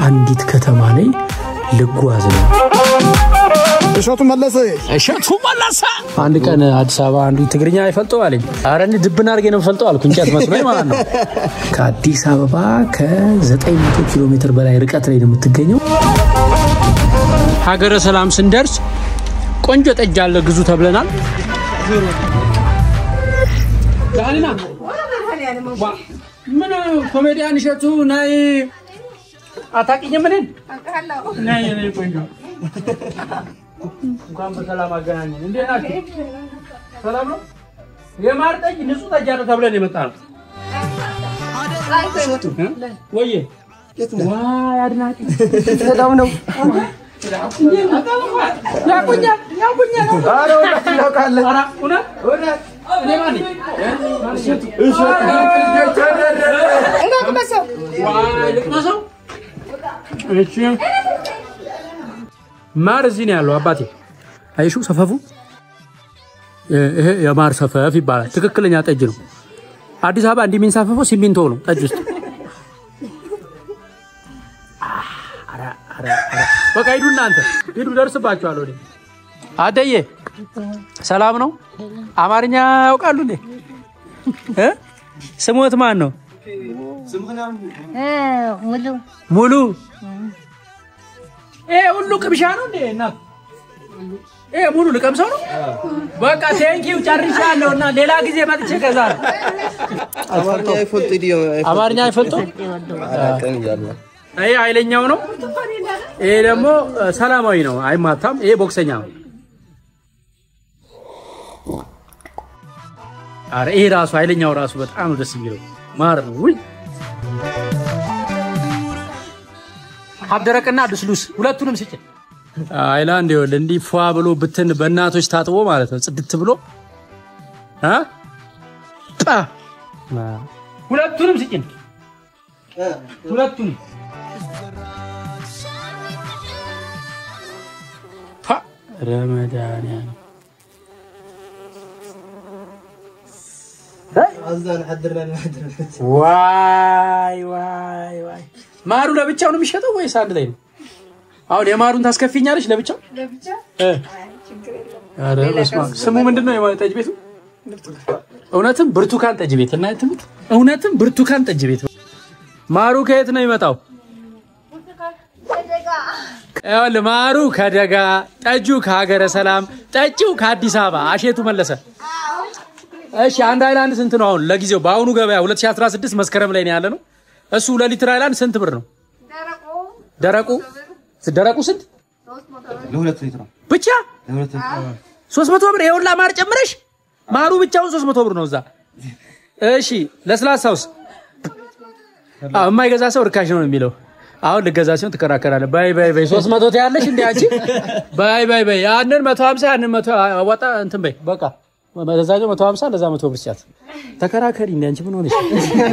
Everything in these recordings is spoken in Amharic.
አንዲት ከተማ ላይ ልጓዝ ነው። እሸቱ መለሰ እሸቱ መለሰ አንድ ቀን አዲስ አበባ አንዱ ትግርኛ አይፈልጠው አለኝ። ኧረ እኔ ድብን አድርጌ ነው ፈልጠው አልኩ፣ እንጨት መስሎኝ ማለት ነው። ከአዲስ አበባ ከ900 ኪሎ ሜትር በላይ ርቀት ላይ ነው የምትገኘው። ሀገረ ሰላም ስንደርስ ቆንጆ ጠጅ አለ ግዙ ተብለናል። ዳኒና ምን ኮሜዲያን እሸቱ ናይ አታውቂኝም? እኔን ናይ እኔ ቆንጆ እንኳን በሰላም አገናኘን። እንዴት ናችሁ? ሰላም ነው? የማር ጠጅ ንጹህ ጠጅ አለ ተብለን የመጣ ነው። ወዬ ዋይ አድናቂ በጣም ነው ያቁኛል ያቁኛል። ኧረ እውነት እኔ ማን ነኝ? ዋይ ልቅመሰው። እሺ ማር እዚህ ነው ያለው አባቴ። አይሹ ሰፈፉ ይሄ የማር ሰፈፍ ይባላል። ትክክለኛ ጠጅ ነው። አዲስ አበባ እንዲህ የሚንሳፈፈው ሲሚንቶ ነው ጠጅ ውስጥ። ኧረ፣ ኧረ፣ ኧረ። በቃ ሂዱ እናንተ ሂዱ፣ ደርስባችኋለሁ። እኔ አደዬ ሰላም ነው? አማርኛ ያውቃሉ እንዴ? እ? ስሞት ማን ነው? ሙሉ ሙሉ ይሄ ሁሉ ቅምሻ ነው እንዴ? እናት ይሄ ሙሉ ልቀምሰው ነው። በቃ ቴንኪው ጨርሻለሁ። እና ሌላ ጊዜ መጥቼ ከዛ ነው። አማርኛ አይፈልጡ። ይሄ ኃይለኛው ነው። ይሄ ደግሞ እ፣ ሰላማዊ ነው፣ አይማታም። ይሄ ቦክሰኛ ነው። አረ ይሄ ራሱ ኃይለኛው ራሱ በጣም ነው ደስ የሚለው ማር ነው። ውይ ሀብደረቅና ድስሉስ ሁለቱንም ስጭ። አይላንድ ይኸውልህ እንዲህ ፏ ብሎ ብትን በእናቶች ታጥቦ ማለት ነው ጽድት ብሎ እ ጣ ሁለቱንም ስጭን። ሁለቱንም ፓ ረመዳንያን ዋይ ዋይ ዋይ ማሩ ለብቻው ነው የሚሸጠው ወይስ አንድ ላይ ነው? አሁን የማሩን ታስከፊኛለች ለብቻው? እ ኧረ በስመ አብ። ስሙ ምንድን ነው የማ- ጠጅ ቤቱ? እውነትም ብርቱካን ጠጅ ቤት እና ትሙት እውነትም ብርቱካን ጠጅ ቤት። ማሩ ከየት ነው የሚመጣው? ይኸውልህ ማሩ ከደጋ ጠጁ ከሀገረ ሰላም ጠጪው ከአዲስ አበባ አሼቱ መለሰ። እሺ አንድ ሃይላንድ ስንት ነው አሁን ለጊዜው በአሁኑ ገበያ 2016 መስከረም ላይ ነው ያለ ነው። እሱ ሁለት ሊትር ሃይላንድ ስንት ብር ነው? ደረቁ ደረቁ ስንት ብቻ? ሶስት መቶ ብር የሁላ ማር ጨምረሽ ማሩ ብቻውን ሶስት መቶ ብር ነው እዛ። እሺ ለስላሳውስ? አዎ የማይገዛ ሰው ርካሽ ነው የሚለው። አሁን ልገዛ ሲሆን ትከራከራለህ። ባይ ባይ ባይ ሶስት መቶ ትያለሽ እንዴ አንቺ? ባይ ባይ ባይ ያንን መቶ ሀምሳ ያንን መቶ አዋጣ እንትን በይ በቃ ለዛኛው መቶ ሀምሳ ለዛ መቶ ብር ስጫት። ተከራከሪ እንዴ አንቺ ምን ሆነሽ?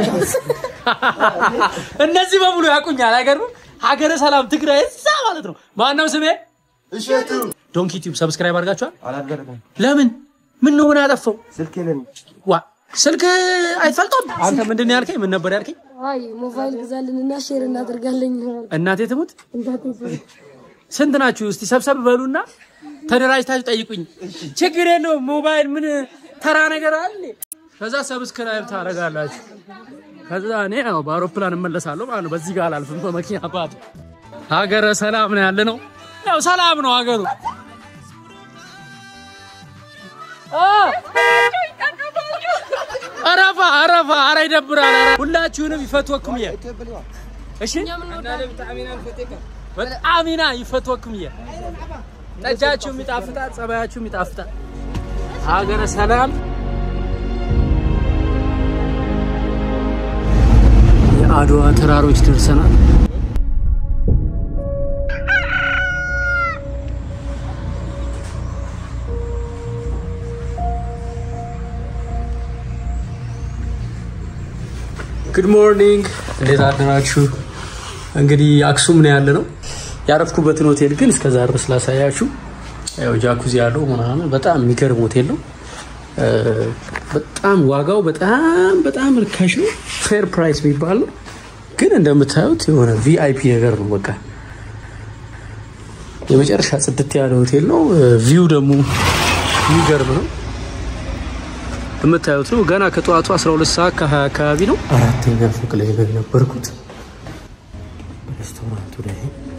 እነዚህ በሙሉ ያውቁኛል። አይገርምም? ሀገረ ሰላም ትግራይ እዛ ማለት ነው። ማነው ስሜ? እሸቱ ዶንኪ ቲዩብ ሰብስክራይብ አድርጋችኋል? ለምን? ምን ነው ምን አጠፋው? ዋ ስልክ አይፈልጦም። አንተ ምንድን ነው ያልከኝ? ምን ነበር ያልከኝ? አይ ሞባይል ግዛልንና ሼር እናደርጋለን። እናቴ ትሙት ስንት ናችሁ? እስቲ ሰብሰብ በሉና ተደራጅታችሁ ጠይቁኝ። ችግር የለውም። ሞባይል ምን ተራ ነገር አለ። ከዛ ሰብስክራይብ ታደርጋላችሁ። ከዛ እኔ ያው በአውሮፕላን እመለሳለሁ ማለት ነው። በዚህ ጋር አላልፍም በመኪና ባት ሀገረ ሰላም ነው ያለ ነው። ያው ሰላም ነው ሀገሩ። አ! አረፋ አረፋ አረ ይደብራል። አረ ሁላችሁንም ይፈትወኩም የ እሺ በጣም ኢና ይፈትወኩም የ ጠጃችሁም ይጣፍጣል፣ ጸባያችሁም ይጣፍጣል። ሀገረ ሰላም የአድዋ ተራሮች ደርሰናል። ጉድ ሞርኒንግ፣ እንዴት አደራችሁ? እንግዲህ አክሱም ነው ያለ ነው። ያረፍኩበትን ሆቴል ግን እስከዛ ድረስ ላሳያችሁ። ያው ጃኩዚ ያለው ምናምን በጣም የሚገርም ሆቴል ነው። እ፣ በጣም ዋጋው በጣም በጣም ርካሽ ነው። ፌር ፕራይስ የሚባል ነው። ግን እንደምታዩት የሆነ ቪአይፒ ነገር ነው። በቃ የመጨረሻ ጽድት ያለ ሆቴል ነው። ቪው ደግሞ የሚገርም ነው። የምታዩት ነው። ገና ከጠዋቱ 12 ሰዓት ከ20 አካባቢ ነው። አራተኛ ፎቅ ላይ ነው የነበርኩት ሬስቶራንቱ ላይ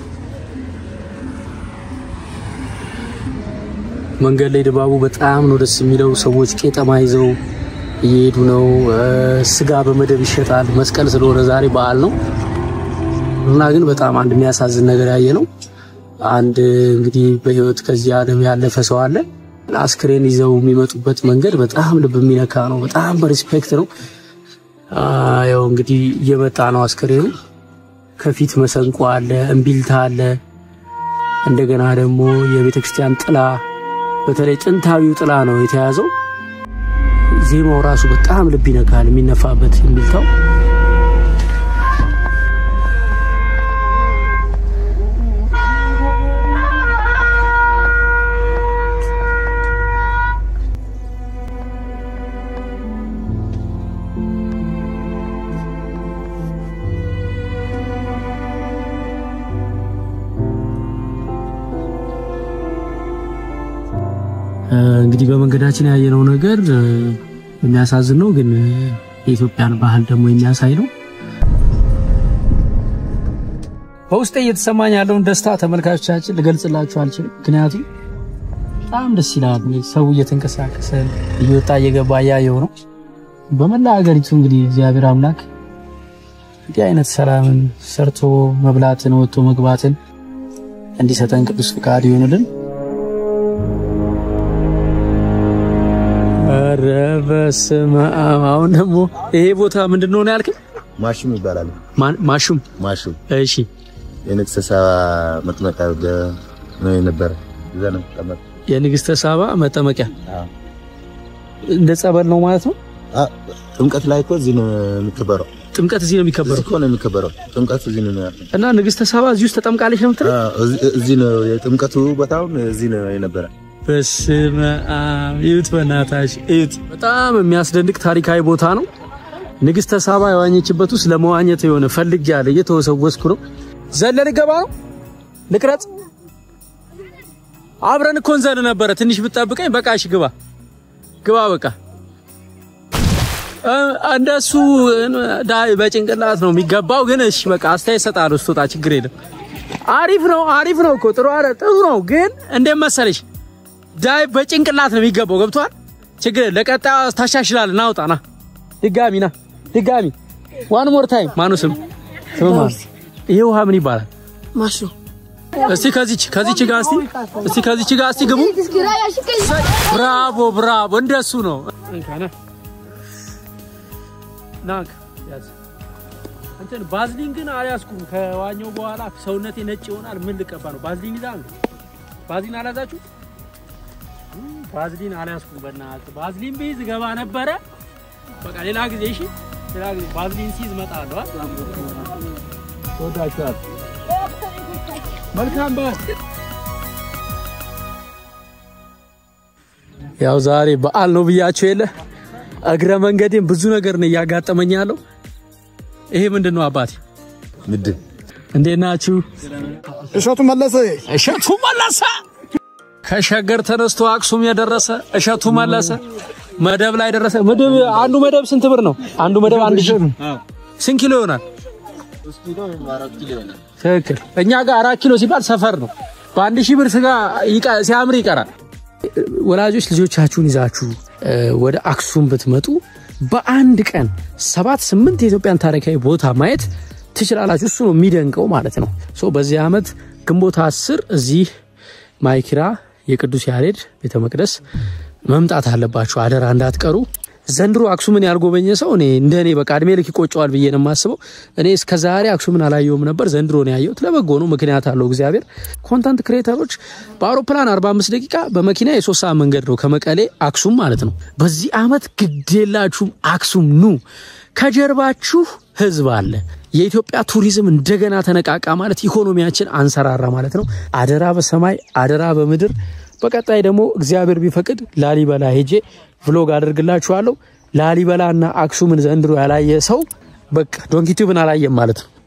መንገድ ላይ ድባቡ በጣም ነው ደስ የሚለው። ሰዎች ቄጠማ ይዘው እየሄዱ ነው። ስጋ በመደብ ይሸጣል። መስቀል ስለሆነ ዛሬ በዓል ነው እና ግን በጣም አንድ የሚያሳዝን ነገር ያየ ነው። አንድ እንግዲህ በህይወት ከዚህ ዓለም ያለፈ ሰው አለ። አስክሬን ይዘው የሚመጡበት መንገድ በጣም ልብ የሚነካ ነው። በጣም በሪስፔክት ነው። ያው እንግዲህ እየመጣ ነው አስክሬኑ። ከፊት መሰንቆ አለ፣ እምቢልታ አለ። እንደገና ደግሞ የቤተ ክርስቲያን ጥላ በተለይ ጥንታዊው ጥላ ነው የተያዘው። ዜማው ራሱ በጣም ልብ ይነካል። የሚነፋበት እምቢልታው እንግዲህ በመንገዳችን ያየነው ነገር የሚያሳዝን ነው፣ ግን የኢትዮጵያን ባህል ደግሞ የሚያሳይ ነው። በውስጤ እየተሰማኝ ያለውን ደስታ ተመልካቾቻችን ልገልጽላችሁ አልችልም። ምክንያቱም በጣም ደስ ይላል። ሰው እየተንቀሳቀሰ እየወጣ እየገባ እያየው ነው። በመላ ሀገሪቱ እንግዲህ እግዚአብሔር አምላክ እንዲህ አይነት ሰላምን ሰርቶ መብላትን ወጥቶ መግባትን እንዲሰጠን ቅዱስ ፍቃድ ይሆንልን። ኧረ በስመ አብ! አሁን ደግሞ ይሄ ቦታ ምንድን ነው ያልከኝ? ማሹም ይባላል። ማሹም። ማሹም እሺ፣ የንግስተ ሳባ መጥመቂያ ነው የነበረ። እዛ ነው ተቀመጠ። የንግስተ ሳባ መጠመቂያ እንደ ጸበል ነው ማለት ነው። ጥምቀት ላይ እኮ እዚህ ነው የሚከበረው። ጥምቀት እዚህ ነው እዚህ የሚከበረው እኮ ነው የሚከበረው። ጥምቀት እዚህ ነው ያለው። እና ንግስተ ሳባ እዚህ ውስጥ ተጠምቃለች ነው የምትለው? አዎ፣ እዚህ- እዚህ ነው የጥምቀቱ ቦታውን እዚህ ነው የነበረ። በስመ አብ! እዩት፣ በእናታች እዩት። በጣም የሚያስደንቅ ታሪካዊ ቦታ ነው። ንግስተ ሳባ የዋኘችበት ውስጥ ለመዋኘት የሆነ ፈልግ ያለ እየተወሰወስኩ ነው። ዘለል ገባ ነው ልቅረጽ። አብረን እኮ እንዘል ነበረ። ትንሽ ብትጠብቀኝ። በቃ እሺ፣ ግባ ግባ፣ በቃ እ- እንደሱ ዳይ በጭንቅላት ነው የሚገባው። ግን እሺ፣ በቃ አስተያየት እሰጥሃለሁ ስትወጣ፣ ችግር የለም። አሪፍ ነው፣ አሪፍ ነው እኮ ጥሩ አረ ጥሩ ነው። ግን እንዴት መሰለሽ ዳይ በጭንቅላት ነው የሚገባው። ገብቷል? ችግር የለም። ለቀጣዩ ታሻሽላለህ። ና ውጣ፣ ና ድጋሚ፣ ና ድጋሚ፣ ዋን ሞር ታይም። ማኑ ስም ስም ማን? ይሄ ውሃ ምን ይባላል? ማሹ እስቲ ከዚች ከዚች ጋር እስቲ እስቲ ከዚች ጋር እስቲ ግቡ። ብራቮ ብራቮ፣ እንደሱ ነው። ናክ ያዝ። እንትን ባዝሊን ግን አልያዝኩም። ከዋኘው በኋላ ሰውነቴ ነጭ ይሆናል። ምን ልቀባ ነው? ባዝሊን ይዛል። ባዝሊን አልያዛችሁ? እም፣ ባዝሊን አልያዝኩም። በእናትህ ባዝሊን ብይዝ ገባ ነበረ። በቃ ሌላ ጊዜ እሺ፣ ሌላ ጊዜ ባዝሊን ሲይዝ እመጣለሁ። አ? ተወዳችኋል። መልካም በዓል። ያው ዛሬ በዓል ነው ብያቸው የለ እግረ መንገዴን ብዙ ነገር ነው እያጋጠመኝ ያለው። ይሄ ምንድን ነው አባቴ? ምድብ እንዴት ናችሁ? እሸቱ መለሰ እሸቱ መለሰ ከሸገር ተነስቶ አክሱም የደረሰ እሸቱ መለሰ መደብ ላይ ደረሰ። መደብ አንዱ መደብ ስንት ብር ነው? አንዱ መደብ አንድ ሺህ ስንት ኪሎ ይሆናል? ትክክል። እኛ ጋር አራት ኪሎ ሲባል ሰፈር ነው። በአንድ ሺህ ብር ስጋ ይቀ- ሲያምር ይቀራል። ወላጆች ልጆቻችሁን ይዛችሁ እ፣ ወደ አክሱም ብትመጡ በአንድ ቀን ሰባት ስምንት የኢትዮጵያን ታሪካዊ ቦታ ማየት ትችላላችሁ። እሱ ነው የሚደንቀው ማለት ነው። ሶ በዚህ ዓመት ግንቦት አስር እዚህ ማይኪራ የቅዱስ ያሬድ ቤተ መቅደስ መምጣት አለባችሁ። አደራ እንዳትቀሩ። ዘንድሮ አክሱምን ያልጎበኘ ሰው እኔ እንደ እኔ በቃ እድሜ ልክ ይቆጨዋል ብዬ ነው የማስበው። እኔ እስከ ዛሬ አክሱምን አላየውም ነበር። ዘንድሮ ነው ያየሁት። ለበጎ ነው፣ ምክንያት አለው እግዚአብሔር። ኮንተንት ክሬተሮች በአውሮፕላን 45 ደቂቃ በመኪና የሶስት ሰዓት መንገድ ነው ከመቀሌ አክሱም ማለት ነው። በዚህ ዓመት ግዴላችሁም አክሱም ኑ። ከጀርባችሁ ህዝብ አለ። የኢትዮጵያ ቱሪዝም እንደገና ተነቃቃ ማለት ኢኮኖሚያችን አንሰራራ ማለት ነው። አደራ በሰማይ አደራ በምድር። በቀጣይ ደግሞ እግዚአብሔር ቢፈቅድ ላሊበላ ሄጄ ቭሎግ አደርግላችኋለሁ። ላሊበላና አክሱምን ዘንድሮ ያላየ ሰው በቃ ዶንኪቲዩብን አላየም ማለት ነው።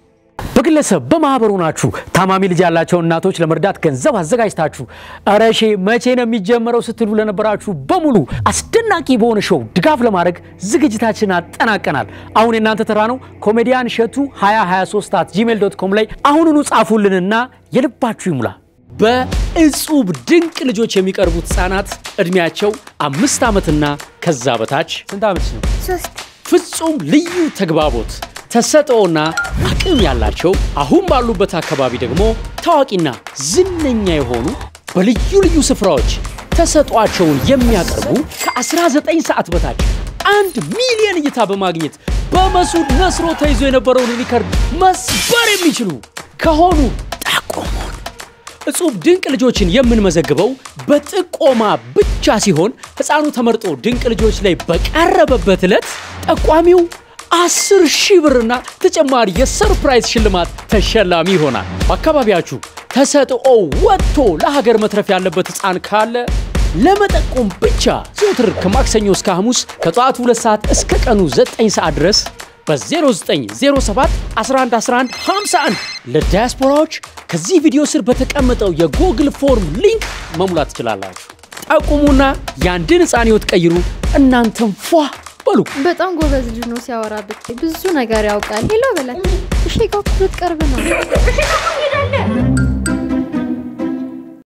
በግለሰብ በማህበሩ ናችሁ ታማሚ ልጅ ያላቸው እናቶች ለመርዳት ገንዘብ አዘጋጅታችሁ እረሼ መቼ ነው የሚጀመረው ስትሉ ለነበራችሁ በሙሉ አስደናቂ በሆነ ሾው ድጋፍ ለማድረግ ዝግጅታችን አጠናቀናል። አሁን የእናንተ ተራ ነው። ኮሜዲያን እሸቱ 2023 at ጂሜል ዶት ኮም ላይ አሁኑኑ ጻፉልንና የልባችሁ ይሙላ። በእጹብ ድንቅ ልጆች የሚቀርቡት ህጻናት እድሜያቸው አምስት ዓመትና ከዛ በታች ስንት ዓመት ነው? ፍጹም ልዩ ተግባቦት ተሰጥኦና አቅም ያላቸው አሁን ባሉበት አካባቢ ደግሞ ታዋቂና ዝነኛ የሆኑ በልዩ ልዩ ስፍራዎች ተሰጧቸውን የሚያቀርቡ ከ19 ሰዓት በታች አንድ ሚሊዮን እይታ በማግኘት በመሱድ ነስሮ ተይዞ የነበረውን ሪከርድ መስበር የሚችሉ ከሆኑ ጠቁሙን። እጹብ ድንቅ ልጆችን የምንመዘግበው በጥቆማ ብቻ ሲሆን ሕፃኑ ተመርጦ ድንቅ ልጆች ላይ በቀረበበት ዕለት ጠቋሚው አስር ሺህ ብርና ተጨማሪ የሰርፕራይዝ ሽልማት ተሸላሚ ይሆናል። በአካባቢያችሁ ተሰጥኦ ወጥቶ ለሀገር መትረፍ ያለበት ሕፃን ካለ ለመጠቆም ብቻ ዘውትር ከማክሰኞ እስከ ሐሙስ ከጠዋቱ 2 ሰዓት እስከ ቀኑ 9 ሰዓት ድረስ በ0907 1111 51 ለዲያስፖራዎች ከዚህ ቪዲዮ ስር በተቀመጠው የጎግል ፎርም ሊንክ መሙላት ትችላላችሁ። ጠቁሙና የአንድን ሕፃን ሕይወት ቀይሩ። እናንተም ፏ በሉ። በጣም ጎበዝ ልጅ ነው። ሲያወራ ብታይ ብዙ ነገር ያውቃል። ሄሎ በላይ እሺ፣ ጋር ልትቀርብ ነው።